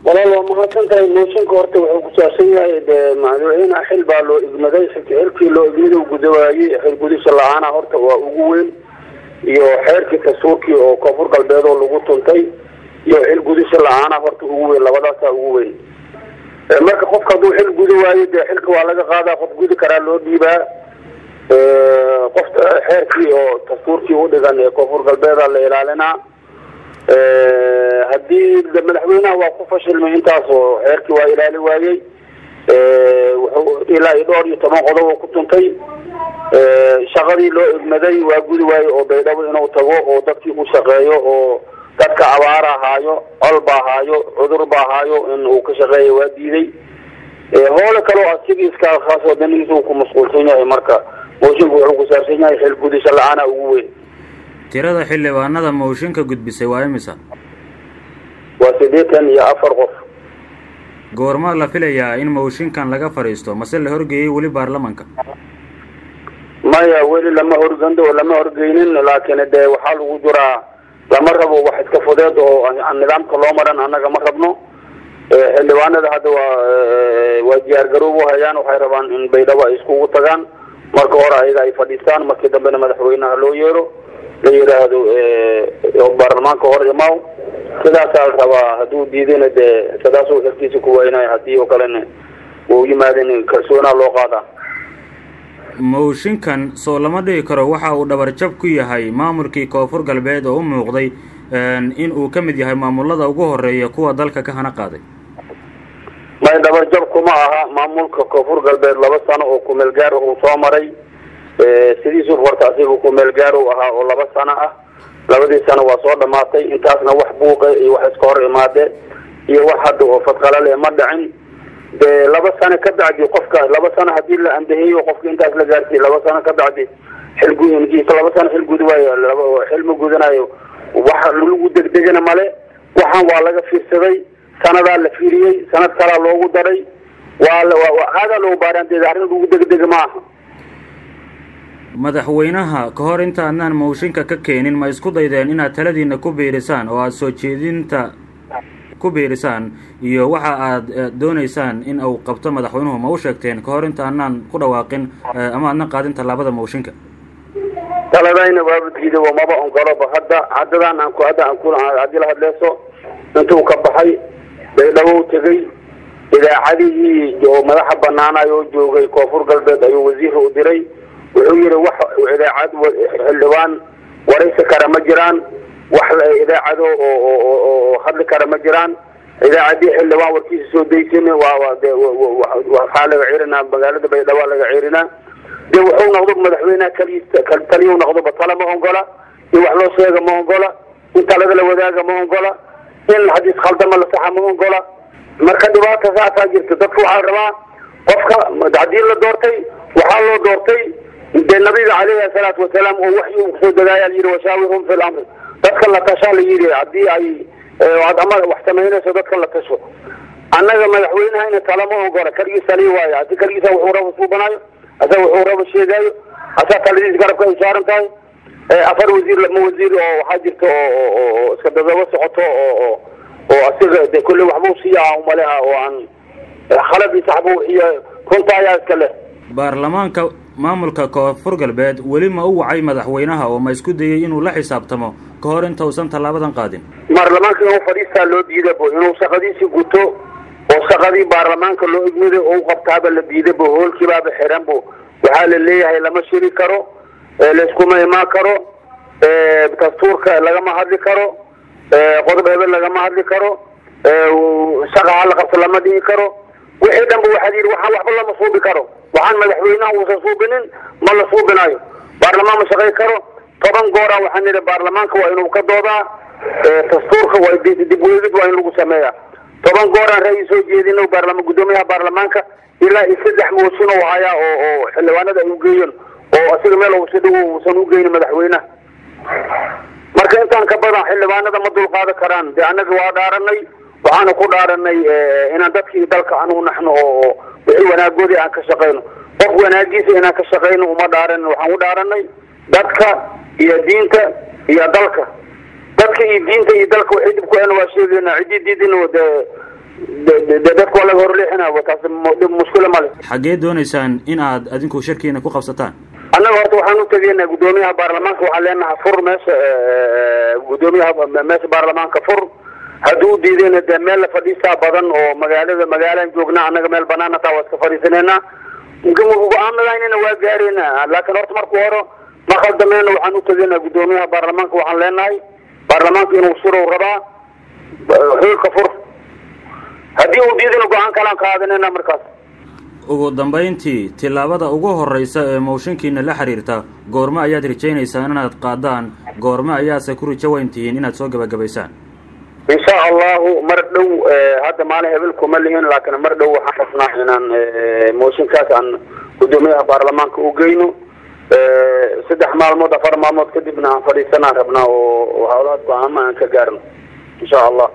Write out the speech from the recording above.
walaal waa mahadsan tahay mooshinka horta wuxuu kusaabsan yahay dee madaxweynaha xil baa loo igmaday xilkii loo igmada u gudawaayey xil gudisha la-aana horta waa ugu weyn iyo xeerkii dastuurkii oo koonfur galbeed oo lagu tuntay iyo xil gudisha la-aana horta ugu weyn labadaasaa ugu weyn marka qofka hadduu xil guda waayo dee xilka waa laga qaadaa qof gudi karaa loo dhiibaa qof xeerkii oo dastuurkii udhigan ee koonfur galbeeda la ilaalinaa haddii madaxweynaha waa ku fashilmay intaas oo xeerkii waa ilaali waayey wuxuu ilaa iyo dhowr iyo toban qodob oo ku tuntay shaqadii loo egmaday waa gudi waaye oo baydhabo inuu tago oo dadkii ku shaqeeyo oo dadka abaar ahaayo col ba ahaayo cudur ba ahaayo in uu ka shaqeeya waa diiday hoole kaleo asigii iska khaasoo danihiisa uu ku mashquulsan yahay marka mooshinka wuxuu kusaabsan yahay xil gudisha la-aana ugu weyn tirada xildhibaanada mooshinka gudbisay waa imisa waa siddeetan iyo afar qof goormaa la filayaa in mooshinkan laga fadhiisto mase la horgeeyey weli baarlamanka maya weli lama horgando lama horgeynin laakiin dee waxaa lagu jiraa lama rabo wax iska fudeed oo nidaamka loo maran annaga ma rabno xildhibaanada hadda waa waa diyaar garoob u hayaan waxay rabaan in baydhabo ay iskugu tagaan marka hore ayaga ay fadhiistaan markii dambena madaxweynaha loo yeero la yidhaahdo baarlamaanka hor imaaw sidaasaa la rabaa hadduu diidana dee sidaasuu xilkiisa ku weynayo haddii oo kalena uu yimaadin kalsoonaa loo qaadaa mooshinkan soo lama dhigi karo waxa uu dhabarjab ku yahay maamulkii koonfur galbeed oo u muuqday in uu ka mid yahay maamulada ugu horeeya kuwa dalka ka hana qaaday may dhabarjab kuma aha maamulka koonfur galbeed laba sano oo kumeel gaar uu soo maray sidiisuu horta asiga kumeel gaar u ahaa oo laba sano ah labadii sano waa soo dhamaatay intaasna wax buuqe iyo wax iska hor imaade iyo wax hadda oo fadqalale ma dhicin de laba sano ka bacdi qofka laba sano hadii la andaheeyo qofka intaas la gaarsiiy laba sano ka bacdi xilgudkiisa laba sano xil gudi waayo laba xil ma gudanayo waxa lagu degdegana male waxaan waa laga fiirsaday sanadaa la fiiriyey sanad kalaa loogu daray waa aadaa loogu baaraanteeda arrin lagu degdega ma aha madaxweynaha ka hor inta adnaan mooshinka ka keenin ma isku daydeen inaad taladiina ku biirisaan oo aada soo jeedinta ku biirisaan iyo waxa aada dooneysaan in uu qabto madaxweynuhu ma u sheegteen ka hor inta adnaan ku dhawaaqin ama adna qaadin tallaabada mooshinka taladayna waaba diiday oo maba ongoloba hadda haddadan aan ku hadda aan ku haddii la hadleyso intuu ka baxay baydhabo tegay idaacadihii oo madaxa banaanayo oo joogay koonfur galbeed ayuu wasiir u diray wuxuu yihi wax idaacad xildhibaan waraysi kara ma jiraan wax idaacado oo hadli kara ma jiraan idaacadii xildhibaan warkiisa soo daysin waa waxaa laga cirinaa magaalada baydhabo laga cirinaa de wuxuu noqdo madaxweynaha kali taliyu noqdoba tala ma ongola in wax loo sheega ma ongola in talada la wadaaga ma ongola in hadiis khaldama la saxa ma ongola marka dhibaata saasaa jirta dadka waxaa rabaa qofka haddii la doortay waxaa loo doortay de nabiga caleyhi asalaatu wasalaam oo waxyi uu kusoo dagaaya la yidhi washaawirhum fi lamri dadka la tashaa la yidhi haddii ay ama wax samaynayso dadka la tasho annaga madaxweynehayna talama ogola kaligiis taliy waayo hadi kaligiisa wuxuu raba suubanaayo asa wuxuu raba sheegaayo asaa taladiis garabka ay saaran tahay afar wasiir lama wasiir oo waxaa jirta oo iska dadaba socoto oo oo asiga de kolley waxbuu siiyaa umaleha oo aan khaladi saxbu iyo runta ayaa iska leh baarlamaanka maamulka koonfur galbeed weli ma u wacay madaxweynaha oo ma isku dayay inuu la xisaabtamo ka hor inta uusan tallaabadan qaadin baarlamaanka inuu fadhiistaa loo diidabo inuu shaqadiisii guto oo shaqadii baarlamaanka loo igmiday oo u qabtaaba la diidabo hoolkiibaaba xiranbo waxaa la leeyahay lama shiri karo layskuma imaan karo dastuurka lagama hadli karo qodob hebel lagama hadli karo shaqa hala qabto lama dhigi karo wixii dhanba waxaad yidhi waxaan waxba lama suubi karo waxaan madaxweynaha uusan suubinin ma la suubinayo baarlamaan ma shaqay karo toban goora waxaan nidhi baarlamaanka waa inuu ka doodaa dastuurka waa dib weegid waa in lagu sameeya toban gooraan ra'yi soo jeedino baarlama guddoomiyaha baarlamaanka ilaa iyo saddex mooshin oo hayaa oo oo xildhibaanada ay ugeeyeen oo asiga meel si dhow uusan ugeynin madaxweynaha marka intaan ka badan xildhibaanada ma dulqaadan karaan de annaga waa dhaaranay waxaana ku dhaaranay inaan dadkii dalka anugu naxno oo wixii wanaagoodii aan ka shaqayno qof wanaagiisa inaan ka shaqayno uma dhaaran waxaan u dhaaranay dadka iyo diinta iyo dalka dadka iyo diinta iyo dalka waxay dib ku hen waa sheegayna ciddii diidin de dadka waa laga horleexinaa taas dhib mushkila male xaggee doonaysaan in aad adinku shirkiina ku qabsataan annaga horta waxaan u tegaynaa guddoomiyaha baarlamaanka waxaan leenahay fur meesha guddoomiyaha meesha baarlamaanka fur hadduu diidayna dee meel la fadhiistaa badan oo magaalada magaalaan joognaa annaga meel banaana taa waa iska fadhiisanayna go-aamadaynana waa gaarayna laakiin horta marku hore ma khaldameyna waxaan u tegaynaa guddoomiyaha baarlamaanka waxaan leenahay baarlamaanka inuu surow rabaa xilka fur haddii uu diidana go-aan kalaan qaadanayna markaas ugu dambayntii tillaabada ugu horreysa ee mooshinkiina la xiriirta goormo ayaad rajaynaysaan inaad qaadaan goormo ayaase ku rijo weyn tihiin inaad soo gebagabaysaan insha allahu mar dhow hadda maalin hebel kuma lihin laakiin mar dhow waxaan rabnaa inaan mooshinkaas aan guddoomiyaha baarlamaanka u geyno saddex maalmood afar maalmood kadibna aan fadhiisanaan rabnaa oo hawlahaas go-aama aan ka gaarno insha allah